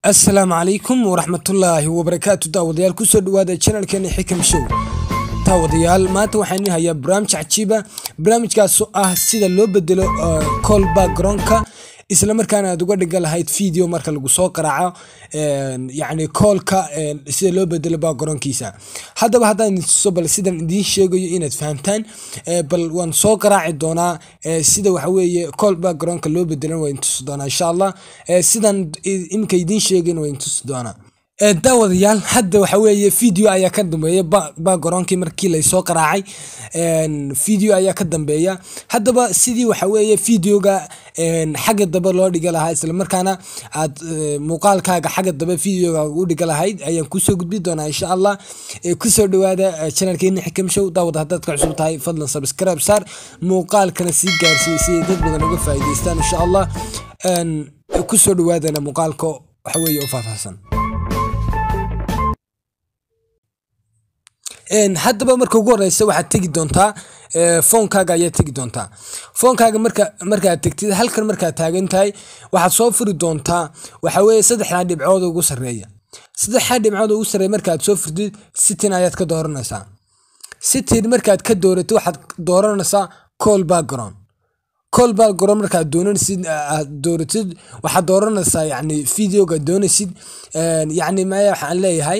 asalaamu calaykum waraxmatullaahi wabarakaatu daawadayaal kusoo dhawaada janalkeena xikam show daawadayaal maanta waxaan idin hayaa barnaamij cajiiba barnaamijkaasoo ah sida loo bedelo call backgroundka isla markaana aad uga dhiga lahayd video marka lagu soo qaraaco yacni koolka sida loo bedelo backgroundkiisa haddaba haddaan idin tuso bal sidan idiin sheegayo inaad fahamtaan bal waan soo qaraaci doonaa sida waxa weeye call backgroundka loo bedelan waa idin tusi doonaa insha allah sidan iminka idiin sheegayna waa idin tusi doonaa daawadayaal hadda waxa weeye video ayaa ka dambeeya backgroundkii markii laysoo qaraacay video ayaa ka dambeeya haddaba sidii waxa weeye videoga xagga dambe loo dhiga lahaa isla markaana aad muuqaalkaaga xagga dambe videoga u dhiga lahayd ayaan kusoo gudbi doonaa insha allah kusoo dhawaada channelkeena xikam show daawad haddaad ka cusub tahay fadlan subscribe saar muuqaalkana sii gaarsiiy si dad badan uga faa'iidaystaan insha allah kusoo dhawaadana muuqaalka waxa weeye oo faahfaahsan haddaba marka ugu horeysa waxaad tegi doontaa foonkaaga ayaad tegi doontaa foonkaaga marka markaad tegtid halkan markaad taagan tahay waxaad soo furi doontaa waxa weeye saddexdaa dhibcood ugu sarreeya saddexdaa dhibcood ugu sarreeya markaad soo furtid sitin ayaad ka dooranaysaa sitin markaad ka dooratid waxaad dooranaysaa call background call background markaad doonaysid aad dooratid waxaad dooranaysaa yacni videoga doonaysid yacni maya waxaan leeyahay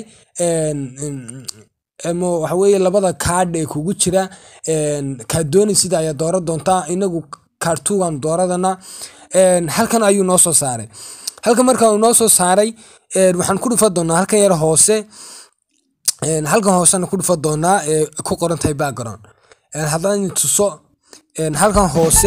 waxa weeye labada kaadh ee kugu jira kaad doonaysid ayaa dooran doontaa inagu kaartugan dooradana halkan ayuu noo soo saaray halkan marka uu noo soo saaray waxaan ku dhufa doonaa halkan yar hoose halkan hoosena ku dhufa doonaa ee ku qoran tahay background haddaan tuso halkan hoose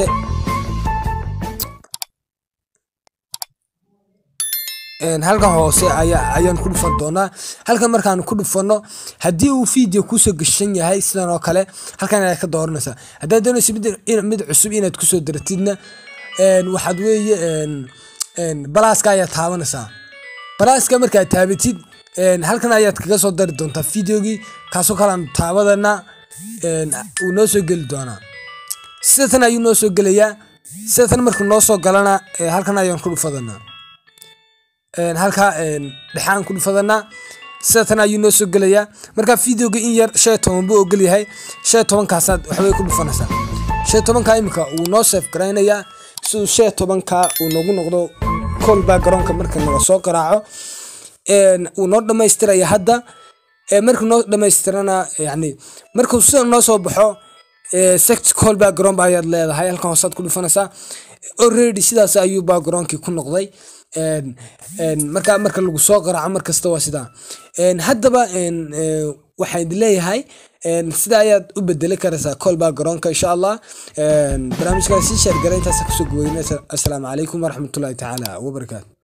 halkan hoose ayaan ku dhufan doonaa halkan markaan ku dhufano haddii uu video kusoo gashan yahay sidan oo kale halkan ayaad ka dooranaysaa haddaad doonaysa mid cusub inaad kusoo daratidna waxaad weeye balaaska ayaad taabanaysaa balaaska markaad taabatid halkan ayaad kaga soo dari doontaa videogii kaasoo kalean taabadana uu noo soo geli doonaa sidatan ayuu noo soo gelayaa sidatan markuu noo soo galana halkan ayaan ku dhufadanaa halkaa dhexaan ku dhufadanaa sidatan ayuu noo soo gelayaa markaa videoga in yar shan toban buu ogol yahay shan tobankaasaad waxbay ku dhufanaysaa shan tobankaa imika wuu noo seef garaynayaa siduu shan tobankaa uu noogu noqdo call backgroundka marka naga soo qaraaco wuu noo dhammaystiraya hadda markuu noo dhammaystirana yani markuu sida noo soo baxo sect call background ayaad leedahay halkan hoosaad ku dhufanaysaa already sidaas ayuu backgroundkii ku noqday marka marka lagu soo qaraaco markasta waa sidaa haddaba waxaan idin leeyahay sida ayaad u bedeli karaysaa call backgroundka insha allah barnaamijkaas sii sheergara intaas kusoo goweynaysa assalaamu calaykum waraxmatullahi tacaala wabarakaatu